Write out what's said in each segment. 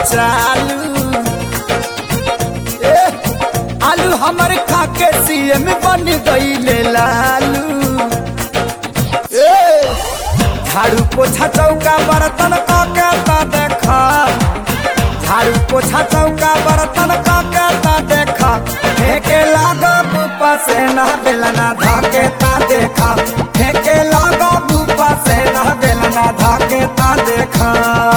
चालू ए, आलू हमर खाके सीएम बन गईले लालू ए, झाड़ू पोछा चौका बर्तन काके ता देखा झाड़ू पोछा चौका बर्तन काके ता देखा फेंके लागो बुपा से ना बेलना धाके ता देखा फेंके लागो बुपा से ना बेलना धाके ता देखा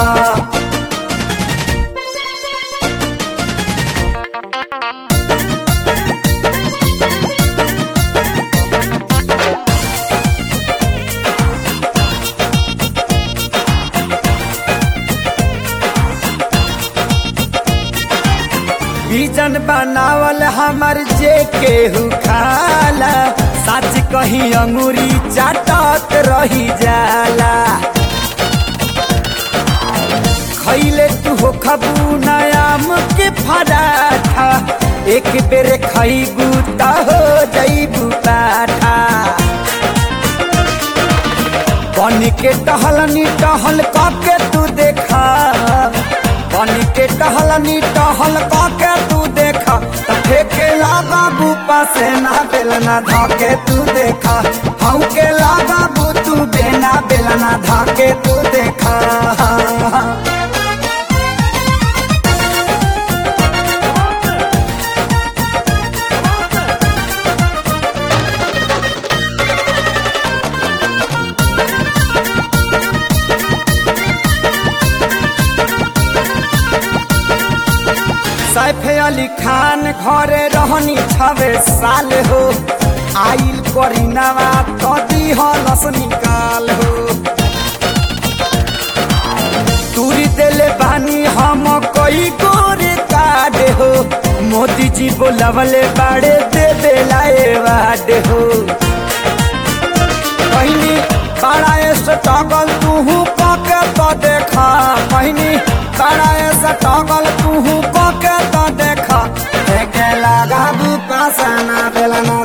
बीजन बनावल हमर जे केहू खाला सच कही अंगूरी चाटत रही जाला खैले तू हो खबू नयाम के फराठा एक बेर खैबू त हो जैबू पाठा बन के टहलनी टहल काके तू देखा बन के टहलनी टहल काके तू देखा त फेके लागा बुपा से ना बेलना धाके तू देखा हऊ के लागा बू तू बेना बेलना धाके तू देखा सैफ अली खान घरे रहनी छवे साल हो आइल करीनावा कदी हलस निकाल हो तूरी देले बानी हम कई गोरे काड हो मोदी जी बोलवले बाड़े दे बेलाए वाड हो पहिनी बड़ा स्ट्रगल तू पके तो देखा पहिनी बड़ा स्ट्रगल तू पके तो देखा देखे लगा बुपा सना बेलना